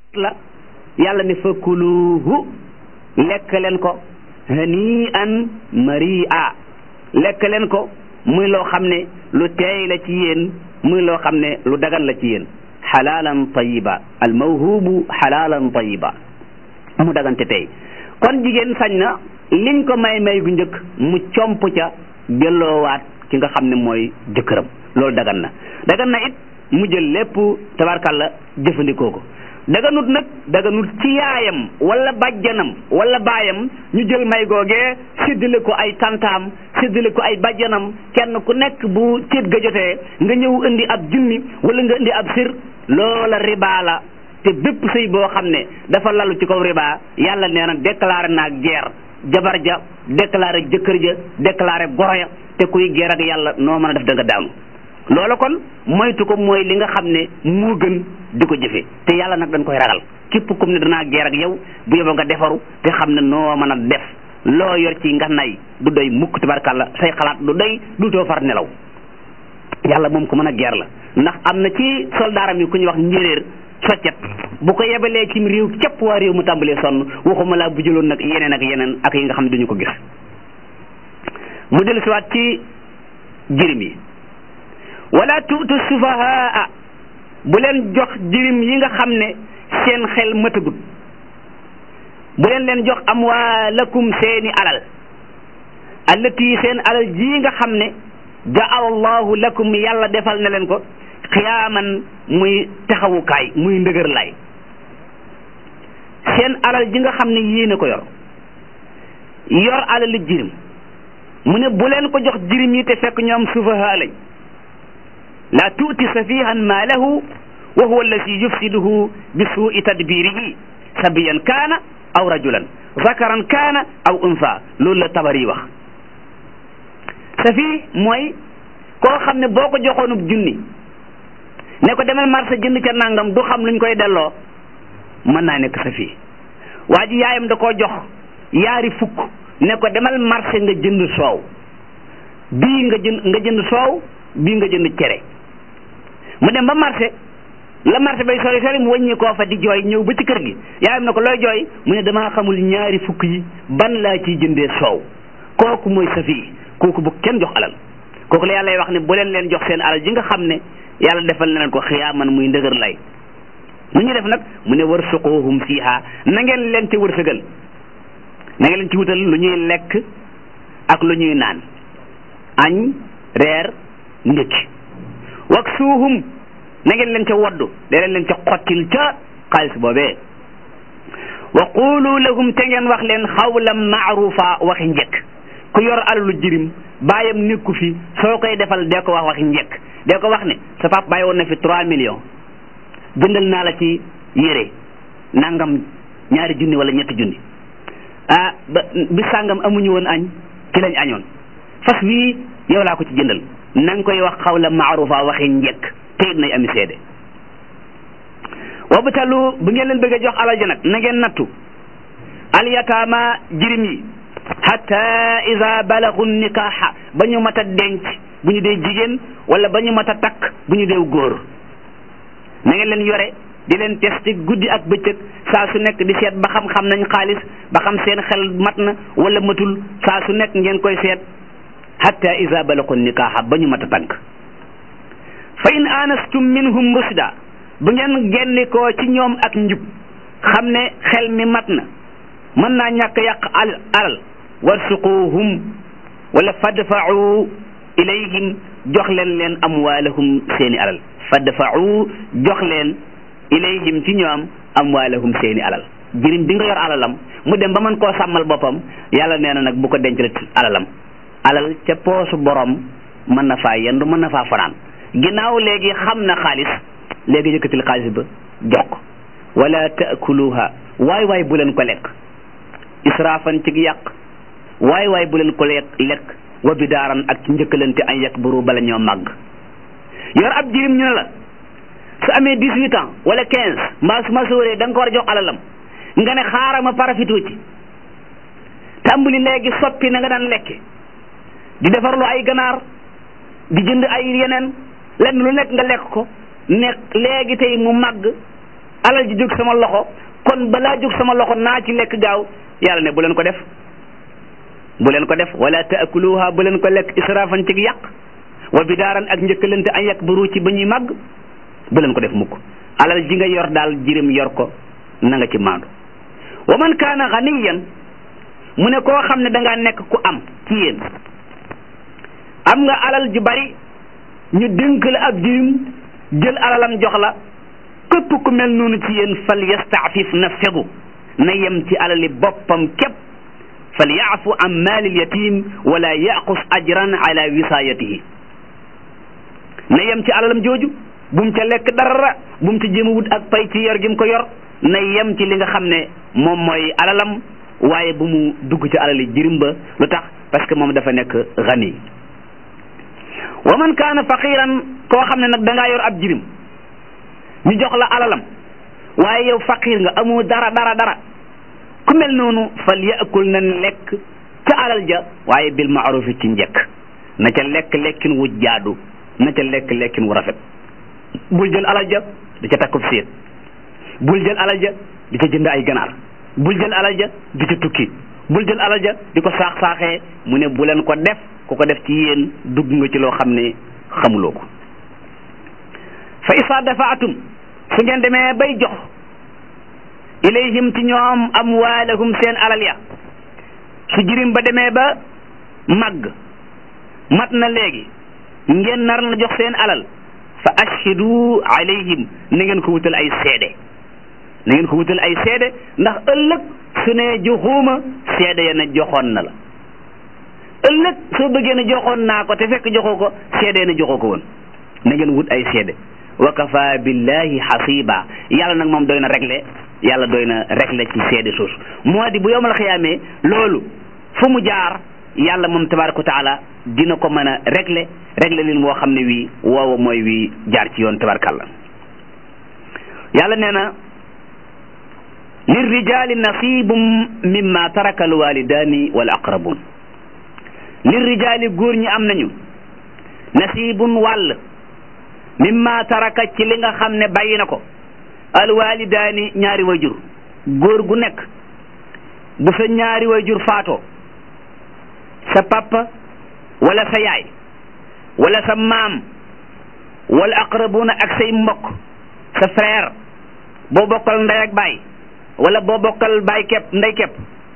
la yàlla ne fa kuluhu lekk leen ko hani an maria lekk leen ko muy loo xam ne lu teey la ci yéen muy loo xam ne lu dagan la ci yéen xalaalan tayiba al mawhubu xalaalan tayiba mu dagante tey kon jigéen sañ na liñ ko may may gu njëkk mu comp ca delloowaat ki nga xam ne mooy jëkkëram loolu dagan na dagan na it mu jël lépp tabarkalla jëfandikoo ko daganut nag daganut ci yaayam wala bàjjanam wala baayam ñu jël may googee séddale ko ay tantaam séddale ko ay bàjjanam kenn ku nekk bu céet ga jotee nga ñëw indi ab junni wala nga indi ab sir loola riba la te bépp sëy boo xam ne dafa lalu ci kaw riba yàlla nee na déclaré naa guerre jabar ja déclaré jëkkër ja déclaré goro ya te kuy guerre ak yàlla noo mën a def da nga daanu loola kon moytu ko mooy li nga xam ne moo gën di ko jëfe te yàlla nag dañ koy ragal képp comme ne danaa geer ak yow bu yóbbu nga defaru te xam ne noo mën a def loo yor ci nga nay du doy mukk tabarkàlla say xalaat du doy du too far nelaw yàlla moom ko mën a geer la ndax am na ci soldaaram yi ku ñuy wax njéeréer soccet bu ko yebalee ci réew képp waa réew mu tàmbalee sonn waxuma laa bu jëloon nag yeneen ak yeneen ak yi nga xam ne duñu ko gis mu dellu siwaat ci jirim yi wala tuutu sufahaa bu leen jox jirim yi nga xam ne seen xel matagut bu leen leen jox amwaalakum seeni alal allati seen alal ji nga xam ne jaala allahu lakum yàlla defal na leen ko xiyaaman muy taxawukaay muy ndëgër lay seen alal ji nga xam ne yéen a ko yor yor alal jirim mu ne bu leen ko jox jirim yi te fekk ñoom sufahaa lañ la tuuti safihan maalahu wa huwa alladi yufsiduhu bi suui tadbirihi sabiyan kaana aw rajulan zakaran kaana aw unsa loolu la tabari wax safi mooy koo xam ne boo ko joxoonub junni ne ko demal marché jënd ca nangam du xam luñ koy delloo mën naa nekk safi waa ji yaayam da koo jox yaari fukk ne ko demal marché nga jënd soow bii nga jënd nga jënd soow bii nga jënd cere mu dem ba marché la marché bay sori sori mu wàññi koo fa di jooy ñëw ba ci kër gi yaayam na ko looy jooy mu ne damaa xamul ñaari fukk yi ban laa ciy jëndee soow kooku mooy safi kooku bu kenn jox alal kooku la yàlla wax ne bu leen leen jox seen alal ji nga xam ne yàlla defal na leen ko xiyaaman muy ndëgër lay nu ñu def nag mu ne warsuquhum fiha na ngeen leen ci wërsëgal na ngeen leen ci wutal lu ñuy lekk ak lu ñuy naan añ reer ndékki waksuuhum na ngeen leen ca woddu da leen leen ca xottil ca xaalis boobee wa qulu lahum te ngeen wax leen xawlan maarufa waxi njëkk ku yor alalu jirim bàyyam nekku fi soo koy defal dee ko wax waxi njëkk dee ko wax ne sa pap bàyyi woon na fi trois millions jëndal naa la ci yére nangam ñaari junni wala ñetti junni ah ba bi sàngam amuñu woon añ ci lañ añoon fas wii yow laa ko ci jëndal na nga koy wax xawla maarufa waxi njëkk te it nay ami seede wabtalu bu ngeen leen bëgg a jox alal ja nag na ngeen nattu alyataama jirim yi hatta ida balagu nikaaxa ba ñu mat a denc bu ñu dee jigéen wala ba ñu mat a takk bu ñu dee góor na ngeen leen yore di leen testi guddi ak bëccëg saa su nekk di seet ba xam-xam nañ xaalis ba xam seen xel mat na wala matul saa su nekk ngeen koy seet hatta ida balagu nikaaxa ba ñu mat a tànk fa in anastum minhum rusda bu ngeen gennikoo ci ñoom ak njub xam ne xel mi mat na mën naa ñàkk yàq al alal warsuquhum wala fadfa'u ilayhim jox leen leen amwaalahum seeni alal fadfa'u jox leen ilayhim ci ñoom amwaalahum seeni alal jirim bi nga yor alalam mu dem ba mën koo sàmmal boppam yàlla nee na nag bu ko denc alalam alal ca poosu borom mën na faa yendu mën na faa fanaan ginnaaw léegi xam na xaalis léegi yëkkatil xaalis ba jox ko wala taakuluha waay waay bu leen ko lekk israafan ci yàq waay waay bu leen ko lekk lekk wa bidaaran ak ci njëkkalante ay yàq buru bala ñoo màgg yor ab jirim ñu ne la su amee dix-huit ans wala quinze mbaa su ma sóoree da nga ko war a jox alalam nga ne xaaral ma parafitoo ci tàmbali léegi soppi na nga daan lekke di defarlu ay ganaar di jënd ay yeneen lenn lu nekk nga lekk ko nekk léegi tey mu màgg alal ji jóg sama loxo kon balaa jóg sama loxo naa ci lekk gaaw yàlla ne bu leen ko def bu leen ko def wala taakuluha bu leen ko lekk israfan ci yàq wa bidaaran ak njëkkalante an yakburu ci ba ñuy màgg bu leen ko def mukk alal ji nga yor daal jirim yor ko na nga ci maandu wa man kaana ganiyan mu ne koo xam ne dangaa nekk ku am ci yéen am nga alal ju bari ñu dénk la ab jirim jël alalam jox la képp ku mel noonu ci yéen fal yastaafif na fegu na yem ci alali boppam képp fal yaafu an maalil yatim wala yaqus ajran ala wisaayatihi na yem ci alalam jooju bu mu ca lekk dara bu mu ca jéem a wut ak pay ci yor gi mu ko yor na yem ci li nga xam ne moom mooy alalam waaye bu mu dugg ci alali jirim ba lu tax parce que moom dafa nekk gani wa man kaana faqiran koo xam ne nag da ngaa yor ab jirim ñu jox la alalam waaye yow faqir nga amoo dara dara dara ku mel noonu fal yaakul na lekk ca alal ja waaye bil maarufi ci njëkk na ca lekk lekkin wu jaadu na ca lekk lekkin wu rafet bul jël alal ja di ca takkub séet bul jël alal ja di ca jënd ay ganaar bul jël alal ja di ca tukki bul jël alal ja di ko saax saaxee mu ne bu leen ko def ku ko def ci yéen dugg nga ci loo xam ne xamuloo ko fa isa dafaatum su ngeen demee bay jox ilayhim ci ñoom amwaalahum seen alal ya su jirim ba demee ba màgg mat na léegi ngeen nar na jox seen alal fa ashhidu alayhim na ngeen ko wutal ay seede na ngeen ko wutal ay seede ndax ëllëg su ne joxuuma seede ya ne joxoon na la ëllëg soo bëggee ne joxoon naa ko te fekk joxoo ko seede ya ne joxoo ko woon na ngeen wut ay seede wa kafa billahi xasiba yàlla nag moom doy na réglé yàlla doy na réglé ci seede suus moo di bu yowmal xiyaamee loolu fu mu jaar yàlla moom tabaraka wa taala dina ko mën a réglé réglé lin woo xam ne wii woowa mooy wii jaar ci yoon tabarakàllah yàlla nee na lirrijali nasibum mimma taraka alwalidani wal aqrabun lirrijali góor ñi am nañu nasibun wàll mimma taraka ci li nga xam ne bàyyi na ko alwalidaani ñaari wayjur góor gu nekk bu sa ñaari wayjur faatoo sa papa wala sa yaay wala sa maam wala aqrabuna ak say mbokk sa frère boo bokkal ndey ak baay wala boo bokkal baay kepp ndey kepp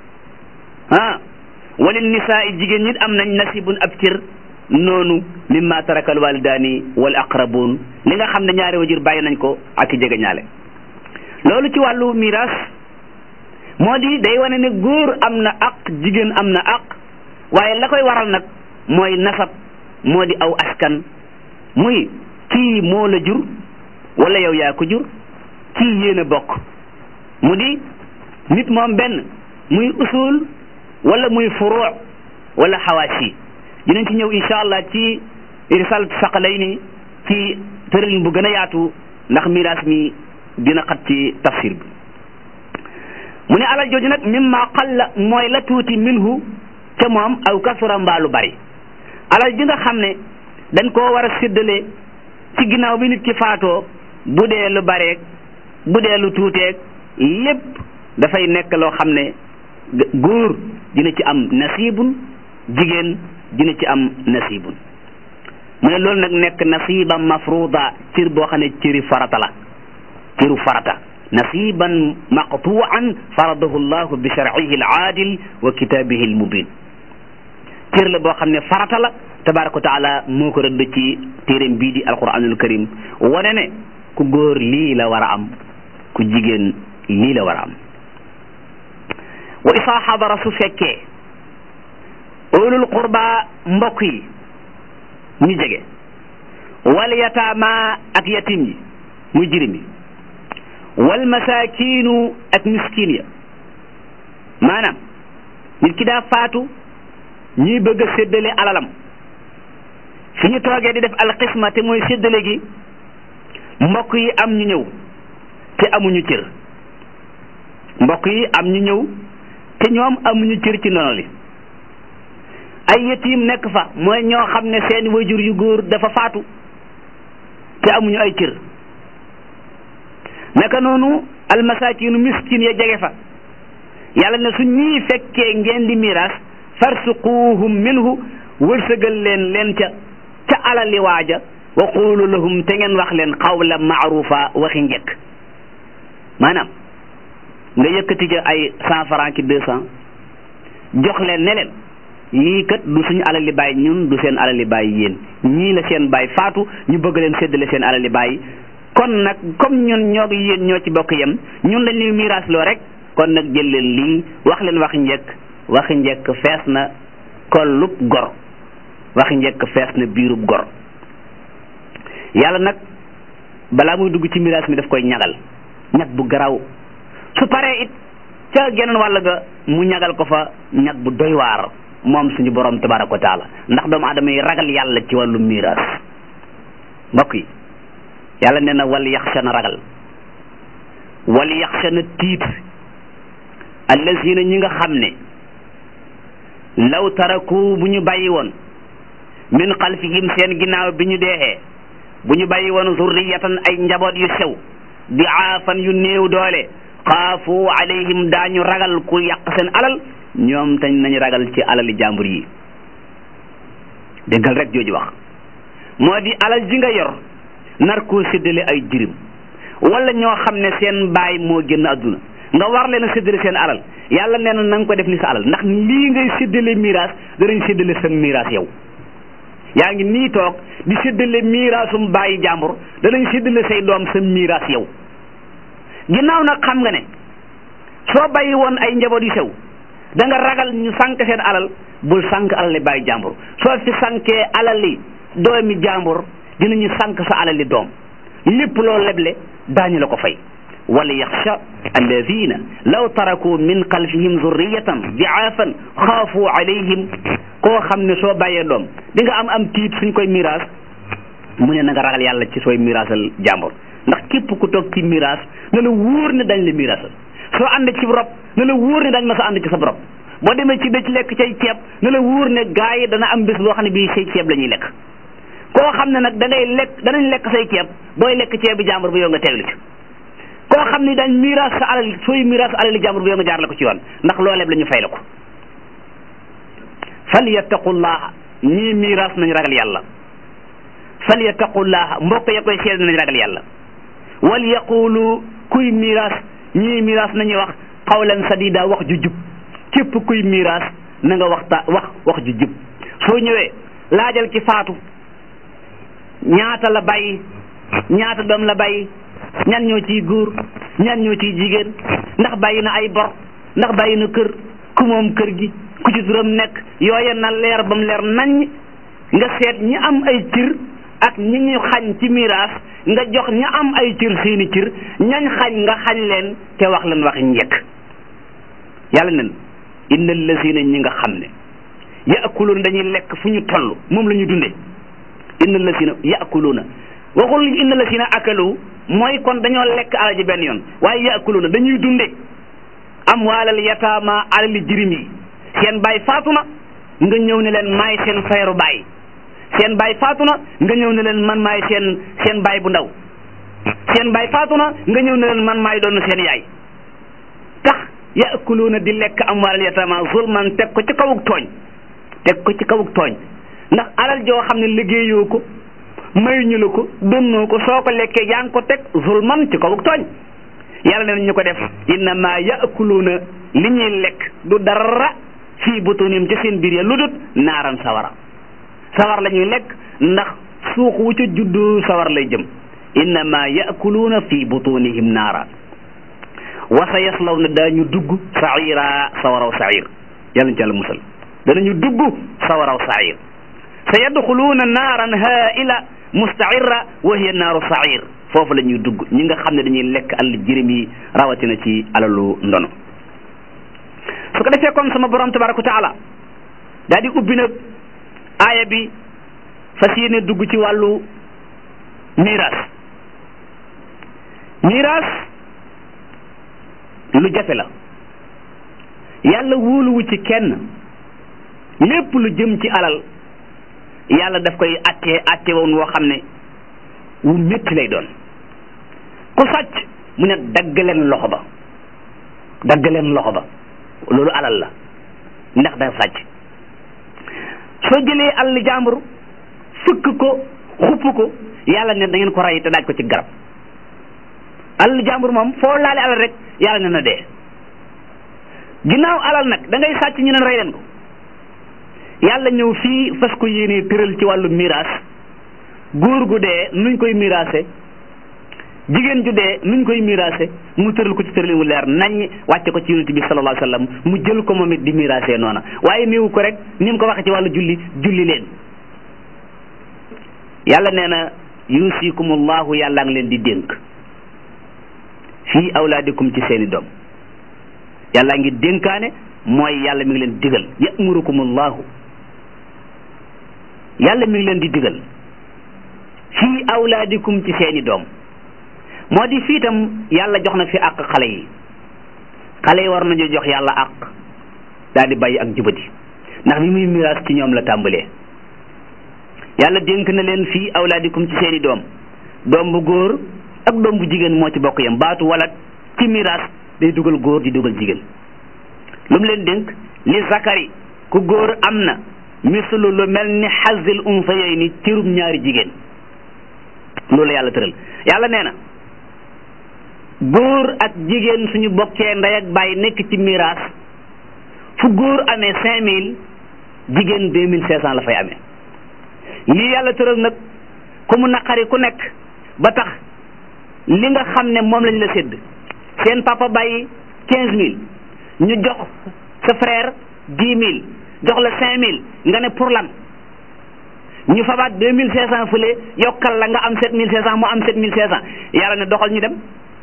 ah wala nisaa i jigéen ñi am nañ nasibun ab cër noonu mimma taraka alwalidaani wal aqrabun li nga xam ne ñaari wajur bàyyi nañ ko ak i jege ñaale loolu ci wàllu miras moo di day wane ne góor am na aq jigéen am na aq waaye la koy waral nag mooy nasab moo di aw askan muy kii moo la jur wala yow yaa ko jur kii yéen a bokk mu di nit moom benn muy usul wala muy furuu wala xawaasi dinañ ci ñëw incha allah ci risal saqalayni ci tëralin bu gën a yaatu ndax miraas mi dina xat ci tafsir bi mu ne alal jooju nag mimma qalla mooy la tuuti minhu ca moom aw kasura mbaalu bari alal ji nga xam ne dañ koo war a séddale ci ginnaaw bi nit ki faatoo bu dee lu bareeg bu dee lu tuuteeg lépp dafay nekk loo xam ne góor dina ci am nasibun jigéen dina ci am nasibun mu ne loolu nag nekk nasiban mafruda cër boo xam ne cëri farata la cëru farata nasiban maqtuan faradahu llahu bi sharcihi alaadil wa kitaabihi almubin cër la boo xam ne farata la tabaraka wa taala moo ko rëdd ci téeréem bii di alquranul karim wane ne ku góor lii la war a am ku jigéen lii la war a am wa isaa xadara su fekkee ulul qurba mbokk yi ñu jege wal yataama ak yatim yi muy jirim yi wal masaakiinu ak miskin ya maanaam nit ki daa faatu ñuy bëgg a séddale alalam fi ñu toogee di def alxisma te mooy séddale gi mbokk yi am ñu ñëw te amuñu cër mbokk yi am ñu ñëw te ñoom amuñu cër ci noonu li ay yatiim nekk fa mooy ñoo xam ne seen wajur yu góor dafa faatu te amuñu ay cër naka noonu almasakinu miskin ya jege fa yàlla ne su ñii fekkee ngeen di miraas farsuquhum minhu wërsëgal leen leen ca ca alali waaja wa qulu lahum te ngeen wax leen qawla maarufa waxi njëkk maanaam nga yëkkati ca ay cent franc ki deux cent jox leen ne leen lii kat du suñu alali baay ñun du seen alali baay yéen ñii la seen baay faatu ñu bëgg leen séddale seen alali baay kon nag comme ñun ñoo yéen ñoo ci bokk yem ñun lañ leen miraas loo rek kon nag jël leen lii wax leen waxi njëkk waxi njëkk fees na kollub gor waxi njëkk fees na biirub gor yàlla nag balaa muy dugg ci miraas mi daf koy ñagal ñag bu garaw su paree it ca geneen wàll ga mu ñagal ko fa ñag bu doy waar moom suñu borom tabaraka wa taala ndax doomu aadama yi ragal yàlla ci wàllu miraas mbokk yi yàlla nee na wal yaxsha na ragal wal yaxsha na tiit allazina ñi nga xam ne law taraku bu ñu bàyyi woon min xalfihim seen ginnaaw bi ñu deexee bu ñu bàyyi woon zurriyatan ay njaboot yu sew di aafan yu néew doole xaafu alayhim daañu ragal ku yàq seen alal ñoom tañ nañu ragal ci alali jàmbur yi déggal rek jooju wax moo di alal ji nga yor nar koo séddale ay jirim wala ñoo xam ne seen baay moo génn àdduna nga war leen a séddale seen alal yàlla nee na na nga ko def ni sa alal ndax lii ngay séddale miraas danañ séddale sa miraas yow yaa ngi nii toog di séddale miraasum bàyyi jàmbur danañ séddale say doom sa miraas yow ginnaaw nag xam nga ne soo bàyyi woon ay njaboot yu sew da nga ragal ñu sànk seen alal bul sànk alali bàyyi jàmbur soo fi sànkee alali doomi jàmbur dinañu sànk sa alali doom lépp loo leble daañu la ko fay wala yaxsha alladina law taraku min xalfihim zurriyatan diaafan xaafu alayhim koo xam ne soo bàyyee doom di nga am am tiit suñ koy miraas mu ne na nga ragal yàlla ci sooy miraasal jàmbur ndax képp ku toog ci miraas na la wóor ne dañ la miraasal soo ànd ci rob na la wóor ne dañ ma sa ànd ci sa rob boo demee ci dëj lekk cay ceeb na la wóor ne gaa yi dana am bés boo xam ne bii say ceeb la ñuy lekk koo xam ne nag da ngay lekk danañ lekk say ceeb booy lekk ceeb bi jàmbur bi yow nga teewlu ci koo xam ne dañ miraas sa alal sooy miraas alali jàmbur bi yow nga jaar la ko ci yoon ndax looleeb la ñu fay la ko fal yattaqullaha ñii miraas nañ ragal yàlla fal yattaqullaha mbokk ya koy seede nañ ragal yàlla wal yaqulu kuy miraas ñii miraas nañuy wax xawlan sadida wax ju jub képp kuy miraas na nga waxta wax wax ju jub soo ñëwee laajal ki faatu ñaata la bàyyi ñaata doom la bàyyi ñan ñoo ciy góor ñan ñoo ciy jigéen ndax bàyyi na ay bor ndax bàyyi na kër ku moom kër gi ku ci turam nekk yooya na leer ba mu leer nañ nga seet ñi am ay cir ak ñi ñu xañ ci miraas nga jox ña am ay cir seeni cir ñañ xañ nga xañ leen te wax leen wax njëkk yàlla nen inna allazina ñi nga xam ne yaakuluuna dañuy lekk fu ñu toll moom la ñu dundee inna allazina yaakuluuna waxul inna allazina akalu mooy kon dañoo lekk alal ji benn yoon waaye yaakuluuna dañuy dunde am waalal yataama alali jirim yi seen baay faatu na nga ñëw ne leen maay seen feeru baay seen baay faatu na nga ñëw ne leen man maay seen seen baay bu ndaw seen baay faatu na nga ñëw ne leen man maay doon seen yaay tax yaakuluuna di lekk am waalal yataama zulman teg ko ci kawuk tooñ teg ko ci kawuk tooñ ndax alal joo xam ne liggéeyoo ko mayuñu la ko donnoo ko soo ko lekkee yaa ngi ko teg zulman ci kawuk tooñ yàlla ne ñu ko def innama yaakuluuna li ñuy lekk du dara fii butunim ci seen biir ya lu dut naaran sawara sawar la ñuy lekk ndax suux wu ca juddu sawar lay jëm innama yaakuluuna fii butunihim naara wa sa yaslaw na daañu dugg saira sawaraw sair yàlla ñu ci yàlla musal danañu dugg sawaraw sair sa yadxuluuna naaran haila mustaira wa hiya naaru sair foofu la ñuy dugg ñi nga xam ne dañuy lekk àll jirim yi rawatina ci alalu ndono su ko defee kon sama borom tabaraka wa taala daal di ubbi nag aaya bi fas yéene dugg ci wàllu miraas miraas lu jafe la yàlla wóoluwu ci kenn lépp lu jëm ci alal yàlla daf koy atte atte woon woo xam ne wu métti lay doon ku sàcc mu ne dagg leen loxo ba dagg leen loxo ba loolu alal la ndax da sàcc soo jëlee alal jàmbur fëkk ko xupp ko yàlla ne da ngeen ko rey te daaj ko ci garab alal jàmbur moom foo laale alal rek yàlla ne na dee ginnaaw alal nag da ngay sàcc ñu ne rey leen ko yàlla ñëw fii fas ko yéenee tëral ci wàllu miraas góor gu dee nuñ koy miraase jigéen ju dee nuñ koy miraase mu tëral ko ci tëralin wu leer nañ wàcce ko ci yonent bi sallallahu alayhi wasallam mu jël ko moom it di miraase noona waaye néewu ko rek ni mu ko waxee ci wàllu julli julli leen yàlla nee na yusikumullahu yàlla ngi leen di dénk fii awlaadikum ci seeni doom yàlla ngi dénkaane mooy yàlla mi ngi leen digal yamurukumullahu yàlla mi ngi leen di digal fii awlaadikum ci seeni doom moo di fii itam yàlla jox na fi àq xale yi xale yi war nañu jox yàlla àq daal di bàyyi ak jubati ndax li muy miraas ci ñoom la tàmbalee yàlla dénk na leen fii awlaadikum ci seeni doom doom bu góor ak doom bu jigéen moo ci bokk yam baatu walat ci miraas day dugal góor di dugal jigéen lu mu leen dénk li zakari ku góor am na mislu lu mel ni xazil unsayayni cërub ñaari jigéen loolu yàlla tëral yàlla nee na góor ak jigéen suñu bokkee ndey ak bàyyi nekk ci miraas fu góor amee cinq mille jigéen deux mille cinq cent la fay amee lii yàlla tëral nag ku mu naqari ku nekk ba tax li nga xam ne moom lañ la sédd seen papa bàyyi quinze mille ñu jox sa frère dix mille jox la cinq mille nga ne pour lan ñu fabaat deux mille cinq cent fële yokkal la nga am sept mille cinq cent mu am sept mille cinq cent yàlla ne doxal ñu dem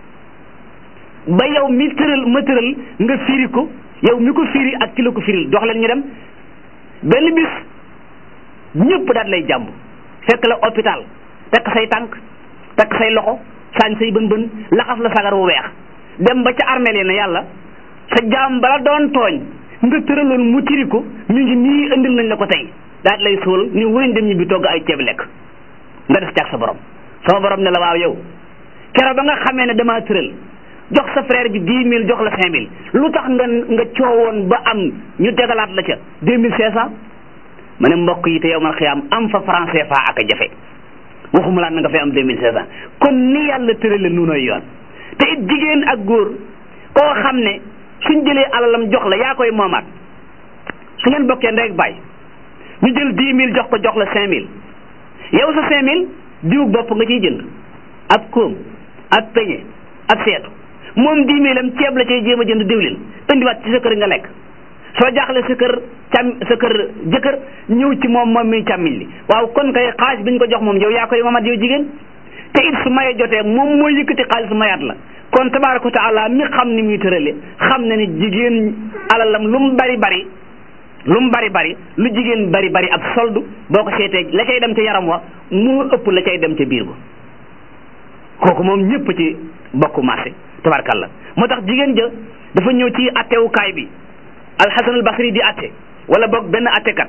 ba yow mi tëral ma tëral nga firi ko yow mi ko firi ak ki la ko firil dox leen ñu dem benn bis ñëpp daal lay jàmb fekk la hôpital takk say tànk takk say loxo saañ say bën bën laxas la sagar wu weex dem ba ca armeel yi ne yàlla sa jaam bala doon tooñ nga tëraloon mu tiri ko mi ngi nii indil nañ la ko tey daal lay suul ni wëñ dem ñi bi togg ay ceeb lekk nga def ci ak sa borom sama borom ne la waaw yow keroog ba nga xamee ne damaa tëral jox sa frère bi dix mille jox la cinq mille lu tax nga nga coowoon ba am ñu tegalaat la ca deux mille cinq cent ma ne mbokk yi te yow man xiyaam am fa franc CFA ak a jafe waxuma laa na nga fay am deux mille cinq cent kon ni yàlla tërale nunoy yoon te it jigéen ak góor koo xam ne suñ jëlee alalam jox la yaa koy moomaat su ngeen bokkee ndey ak baay ñu jël dix mille jox ko jox la cinq mille yow sa cinq mille diw bopp nga ciy jënd ab koom ab peñe ab seetu moom dix mille am ceeb la cay jéem a jënd diwlin indiwaat ci sa kër nga lekk soo jaaxle sa kër cam sa kër jëkkër ñëw ci moom moom mi càmmiñ li waaw kon kay xaalis bi ñu ko jox moom yow yaa koy moomaat yow jigéen te it su maye jotee moom mooy yëkkati xaalis mayaat la kon tabaaraka wa taala mi xam ni muy tërale xam na ni jigéen alalam lu mu bari bari lu mu bari bari lu jigéen bari bari ab soldu boo ko seetee la cay dem ca yaram wa moo ëpp la cay dem ca biir ba kooku moom ñëpp ci bokku marché tabarkalla moo tax jigéen ja dafa ñëw ci attewukaay bi alxasan al basri di atte wala boog benn attekat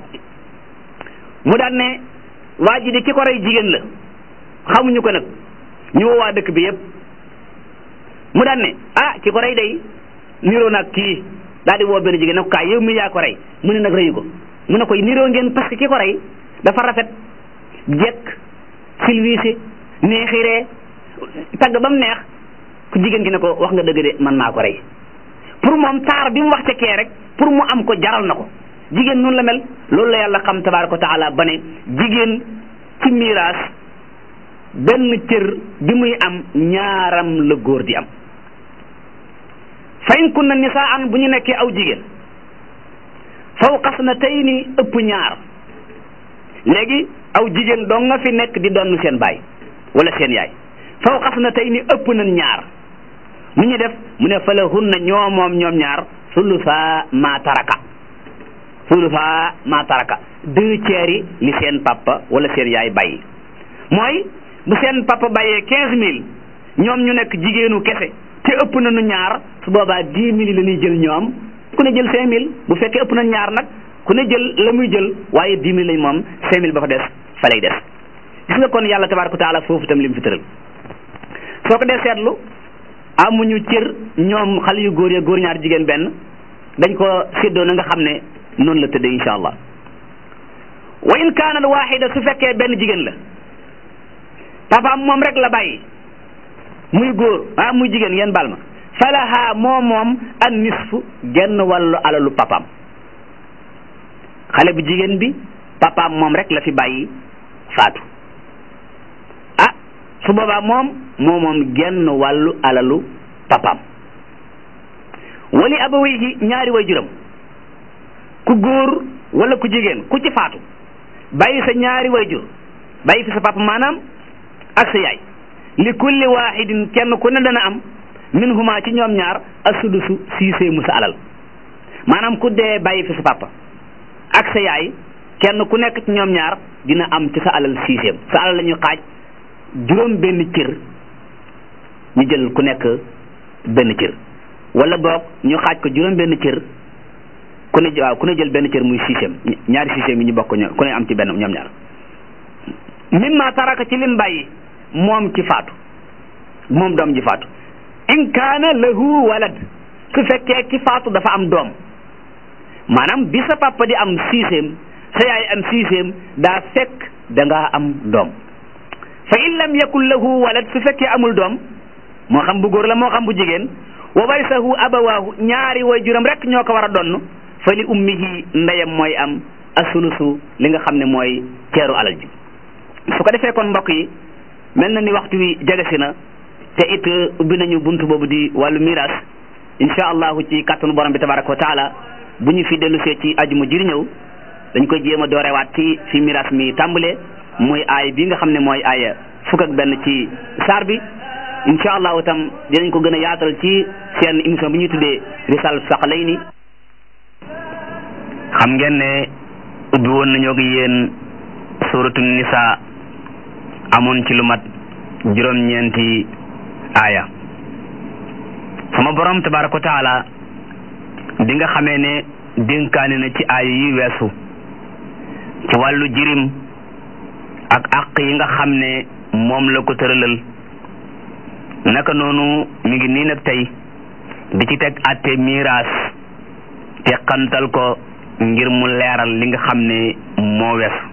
mu daan ne waa ji de ki ko rey jigéen la xamuñu ko nag ñu woo waa dëkk bi yëpp mu daan ne ah ki ko rey day niroo nag kii daal di woo benn jigéen ne ko kaay yow mi yaa ko rey mu ne nag reyu ko mu ne ko niroo ngeen parce que ki ko rey dafa rafet jekk silwiise neexiree tagg ba mu neex ku jigéen gi ne ko wax nga dëgg de man maa ko rey pour moom taar bi mu wax ca kee rek pour mu am ko jaral na ko jigéen noonu la mel loolu la yàlla xam tabaaraka wa taala ba ne jigéen ci miraas benn cër bi muy am ñaaram la góor di am fayn kun na nisaan bu ñu nekkee aw jigéen fawqa snatayni ëpp ñaar léegi aw jigéen doo nga fi nekk di donn seen baay wala seen yaay fawqa snatayni ëpp nañ ñaar mu ñu def mu ne fa lahunna ñoo moom ñoom ñaar sulusa ma taraka sulusa ma taraka deux tiers yi li seen papa wala seen yaay bàyyi mooy bu seen papa bàyyee quinze mille ñoom ñu nekk jigéenu kese te ëpp nañu ñaar su boobaa dix mille la ñuy jël ñoom ku ne jël cinq mille bu fekkee ëpp nañ ñaar nag ku ne jël la muy jël waaye dix mille lañ moom cinq mille ba fa des fa lay des gis nga kon yàlla tabaaraka wa taala foofu itam li mu fi tëral soo ko dee seetlu amuñu cër ñoom xale yu góor ya góor ñaar jigéen benn dañ ko séddoo na nga xam ne noonu la tëddee insha allah wa in kaanat waxida su fekkee benn jigéen la papaam moom rek la bàyyi muy góor ah muy jigéen ngeen baal ma falaha moom moom an nisfu genn wàllu alalu papaam xale bu jigéen bi papaam moom rek la fi bàyyi faatu ah su boobaa moom moo moom genn wàllu alalu papaam wali abawayhi ñaari way juram ku góor wala ku jigéen ku ci faatu bàyyi sa ñaari way jur bàyyi fi sa papa maanaam ak sa yaay li kulli waahidin kenn ku ne dana am min huma ci ñoom ñaar asudusu siisee mu sa alal maanaam ku dee bàyyi fi sa papa ak sa yaay kenn ku nekk ci ñoom ñaar dina am ci sa alal siiseem sa alal la ñu xaaj juróom benn cër ñu jël ku nekk benn cër wala boog ñu xaaj ko juróom benn cër ku ne waaw ku ne jël benn cër muy siiseem ñaari siiseem yi ñu bokk ño ku ne am ci benn ñoom ñaar mimma taraka ci lim bàyyi moom ci faatu moom doom ji faatu in kaana lahu walad su fekkee ki faatu dafa am doom maanaam bi sa papa di am siiseem sa yaay am siiseem daa fekk da ngaa am doom fa in lam yakun lahu walad su fekkee amul doom moo xam bu góor la moo xam bu jigéen wa warisahu abawaahu ñaari way juram rek ñoo ko war a donn fa li ummihi ndeyam mooy am asulusu li nga xam ne mooy ceeru alal ji su ko defee kon mbokk yi mel na ni waxtu wi jege si na te it ubbi nañu buntu boobu di wàllu miraas insha allahu ci kàttanu borom bi tabaraka wa taala bu ñu fi dellusee ci ajuma jiri ñëw dañ koy jéem a doorewaat ci fi miraas mi tàmbalee mooy aay bi nga xam ne mooy aaya fukk ak benn ci saar bi insha allahu itam dinañ ko gën a yaatal ci seen émission bi ñuy tuddee risal saqalayni xam ngeen ne ubbi woon nañoo gi yéen suratu nisa amoon ci lu mat juróom-ñeenti aaya sama borom tabaraka wa taala bi nga xamee ne dénkaane na ci aaya yi weesu ci wàllu jirim ak àq yi nga xam ne moom la ko tëralal naka noonu mi ngi nii nag tey di ci teg atte miraas te xantal ko ngir mu leeral li nga xam ne moo weesu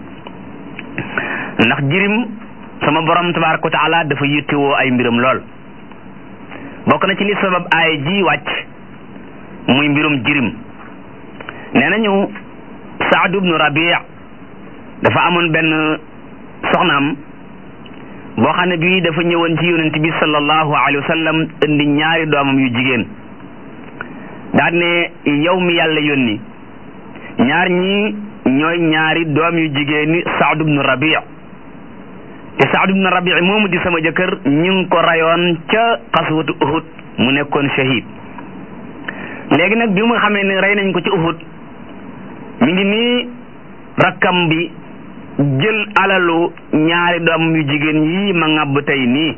ndax jirim sama borom tabaraka wa taala dafa yittewoo ay mbiram lool bokk na ci li sabab aaya ji wàcc muy mbirum jirim nee nañu Saad ibnu Rabi dafa amoon benn soxnaam boo xam ne bii dafa ñëwoon ci yonent bi sallallahu alayhi wa sallam indi ñaari doomam yu jigéen daal ne yow mi yàlla yónni ñaar ñi ñooy ñaari doom yu jigéen ni Saad ibnu Rabi te Saad ibnu Rabi moomu di sama jëkkër ñu ngi ko rayoon ca xaswatu Uhud mu nekkoon shahid léegi nag bi mu xamee ne rey nañ ko ci Uhud mi ngi nii rakkam bi jël alalu ñaari doomam yu jigéen yii ma ŋàbb tey nii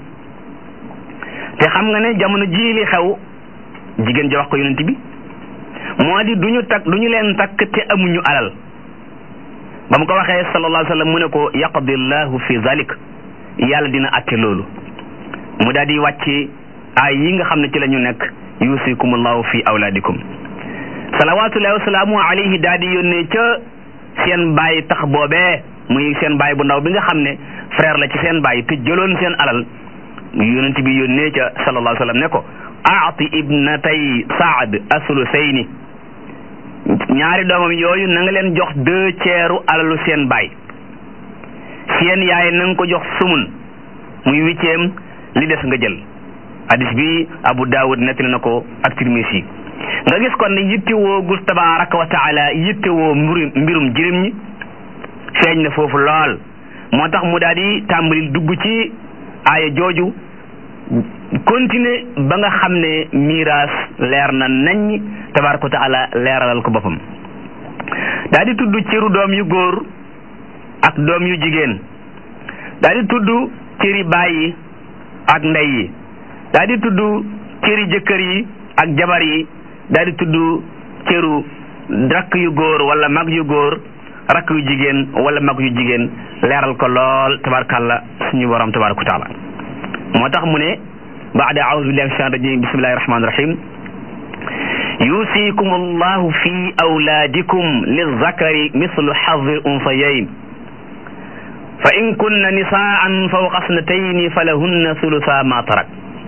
te xam nga ne jamono jii li xew jigéen ja wax ko yonent bi moo di duñu takk duñu leen takk te amuñu alal ba mu ko waxee sallallahu alayhi wa sallam mu ne ko yaqdi llahu fi zalik yàlla dina atte loolu mu daal di wàcce ay yi nga xam ne ci la ñu nekk yusikumullahu fi awlaadikum salawatullahi wasalaamu alayhi daal di yónnee ca seen baay tax boobee muy seen baay bu ndaw bi nga xam ne frère la ci seen baay te jëloon seen alal yonent bi yónnee ca sallallahu alayhi wa sallam ne ko aati ibnatay saad asulusayni ñaari doomam yooyu na nga leen jox deux tiers alalu seen baay seen yaay na nga ko jox sumun muy huitième li des nga jël hadis bi Abu Dawud nettali na ko ak Tirmisi nga gis kon ne yittewoo gus tabaraka wa taala yittewoo mbirum mbirum jirim ñi feeñ na foofu lool moo tax mu daal di tàmbali dugg ci aaya jooju continuer ba nga xam ne miraas leer na nañ tabaraka wa taala leeralal ko boppam daal di tudd cëru doom yu góor ak doom yu jigéen daal di tudd cëri baay yi ak ndey yi daal di tudd cëri jëkkër yi ak jabar yi daal di tudd cëru rakk yu góor wala mag yu góor rakk yu jigéen wala mag yu jigéen leeral ko lool tabarkalla suñu borom tabaraka wa taala moo tax mu ne baada aoudu billahi min shaitan rajim bismillahi rahmani rahim yusikum allahu fi awlaadikum lilzakari mislu xazi unsayayn fa in kunna nisaan fawqa snatayni falahunna sulusa ma tarak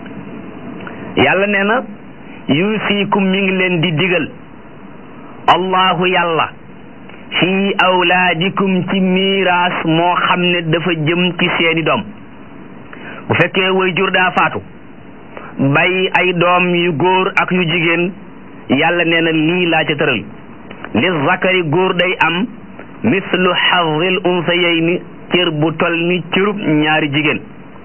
yàlla nee na yusikum mi ngi leen di digal allahu yàlla fi awlaadikum ci miiraas moo xam ne dafa jëm ci seeni doom bu fekkee way jur daa faatu bàyyi ay doom yu góor ak yu jigéen yàlla nee na lii laa ca tëral li zakari góor day am mislu xazil unsayayni cër bu tol ni cërub ñaari jigéen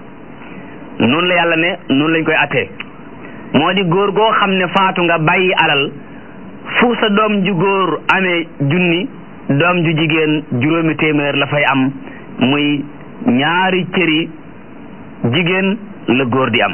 noonu la yàlla ne noonu lañ koy attee moo di góor goo xam ne faatu nga bàyyi alal fu sa doom ju góor amee junni doom ju jigéen juróomi téeméer la fay am muy ñaari cëri jigéen la góor di am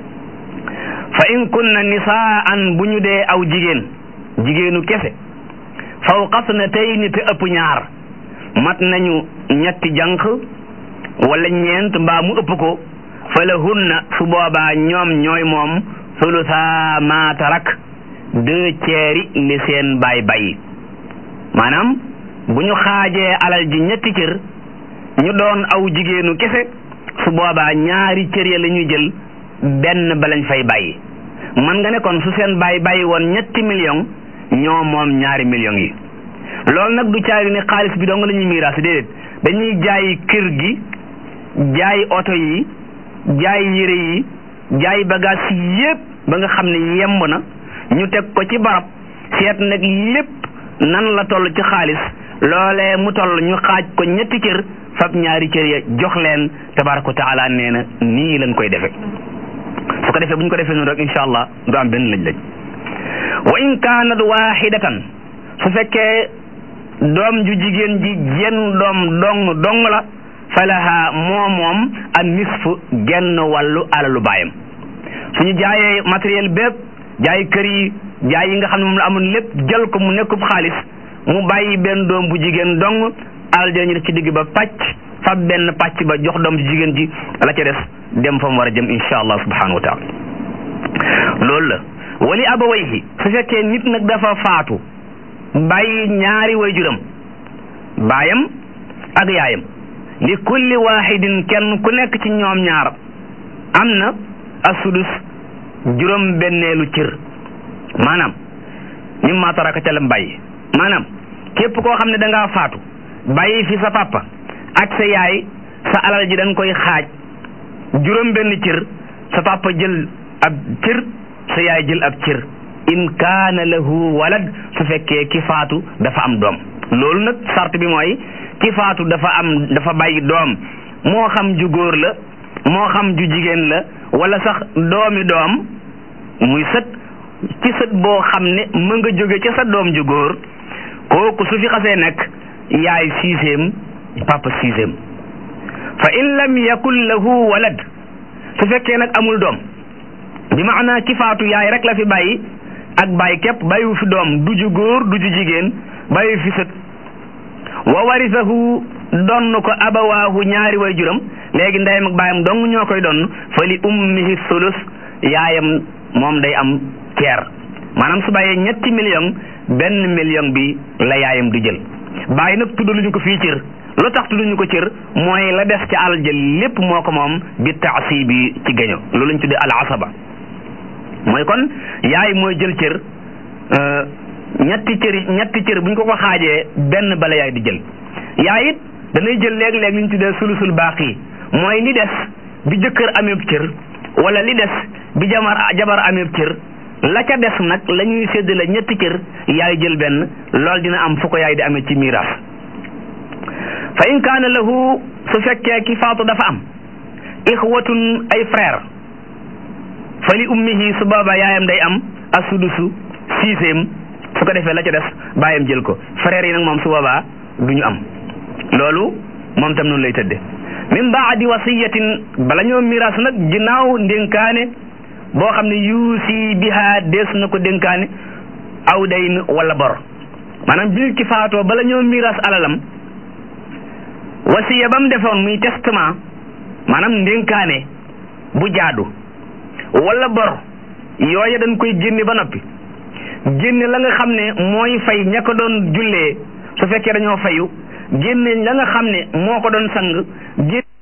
fa in kunna nisaan bu ñu dee aw jigéen jigéenu kese fawqa snatayni te ëpp ñaar mat nañu ñetti jànq wala ñeent mbaa mu ëpp ko fa lahunna su boobaa ñoom ñooy moom sulusa ma tarak deux tiers li seen baay bàyyi maanaam bu ñu xaajee alal ji ñetti cër ñu doon aw jigéenu kese su boobaa ñaari cër ya la ñuy jël benn ba lañ fay bàyyi man nga ne kon su seen bàyyi bàyyi woon ñetti million ñoo moom ñaari millions yi loolu nag du caari ni xaalis bi dong la ñuy miiraas déedéet dañuy jaay kër gi jaay oto yi jaay yére yi jaay bagage yi yépp ba nga xam ne yemb na ñu teg ko ci barab seet nag lépp nan la toll ci xaalis loolee mu toll ñu xaaj ko ñetti cër fab ñaari cër ya jox leen tabaraka wa taala nee na nii lañ koy defe su ko defee bu ñu ko defee noonu rek insha allah du am benn lañ lañ wa in kaanat waahidatan su fekkee doom ju jigéen ji jenn doom dong dong la falaha moo moom an nisfu genn wàllu alalu baayam suñu jaayee matériel bépp jaay kër yi jaay yi nga xam ne moom la amoon lépp jël ko mu nekkub xaalis mu bàyyi benn doom bu jigéen dong alal ja ñu def ci digg ba pàcc fab benn pàcc ba jox doom ju jigéen ji la ca des dem fa mu war a jëm insha allah subhanahu wa taala loolu la wali abawayhi su fekkee nit nag dafa faatu bàyyi ñaari waajuram baayam ak yaayam li kulli waahidin kenn ku nekk ci ñoom ñaar am na asudus juróom benneelu cër maanaam mimma taraka ca lam bàyyi maanaam képp koo xam ne da ngaa faatu bàyyi fi sa papa ak sa yaay sa alal ji dañ koy xaaj juróom benn cër sa papa jël ab cër sa yaay jël ab cër in kaana lahu walad su fekkee ki faatu dafa am doom loolu nag sart bi mooy ki faatu dafa am dafa bàyyi doom moo xam ju góor la moo xam ju jigéen la wala sax doomi doom muy sët ci sët boo xam ne mën nga jóge ca sa doom ju góor kooku su fi xasee nekk yaay sixième papa sixième fa in lam yakun lahu walad su fekkee nag amul doom bi maanaa ki faatu yaay rek la fi bàyyi ak bàyyi képp bàyyiwu fi doom du ju góor du ju jigéen bàyyi fi sët wa warisahu donn ko abawaahu ñaari way juram léegi ndeyam ak baayam dong ñoo koy donn fa li ummihi sulus yaayam moom day am ceer maanaam su bàyyee ñetti million benn million bi la yaayam di jël bàyyi nag tuddaluñu ko fii cër lu tax tudduñu ko cër mooy la des ca alal jël lépp moo ko moom bi taasi bi ci gaño loolu lañ tuddee al asaba mooy kon yaay mooy jël cër ñetti cër ñetti cër bu ñu ko ko xaajee benn bala yaay di jël yaay it danay jël léeg-léeg li ñu tuddee sulusul baaqi mooy li des bi jëkkër amee cër wala li des bi jamar jabar amee cër la ca des nag la ñuy séddale ñetti cër yaay jël benn loolu dina am fu ko yaay di amee ci miiras fa in kaana lahu su fekkee ki faatu dafa am ixwatun ay frère fa li ummihi su boobaa yaayam day am asudusu sixième su ko defee la ca des baayam jël ko frère yi nag moom su boobaa du ñu am loolu moom tam noonu lay tëdde min baadi wasiyatin bala ñoo miiras nag ginnaaw ndénkaane boo xam ne yuusi biha dees na ko dénkaane aw dayn wala bor maanaam bi nit ki faatoo bala ñoo miiras alalam wasiya ba mu defoon muy testament maanaam ndénkaane bu jaadu wala bor yooya dañ koy génne ba noppi génne la nga xam ne mooy fay ña ko doon jullee su fekkee dañoo fayu génne la nga xam ne moo ko doon sang génne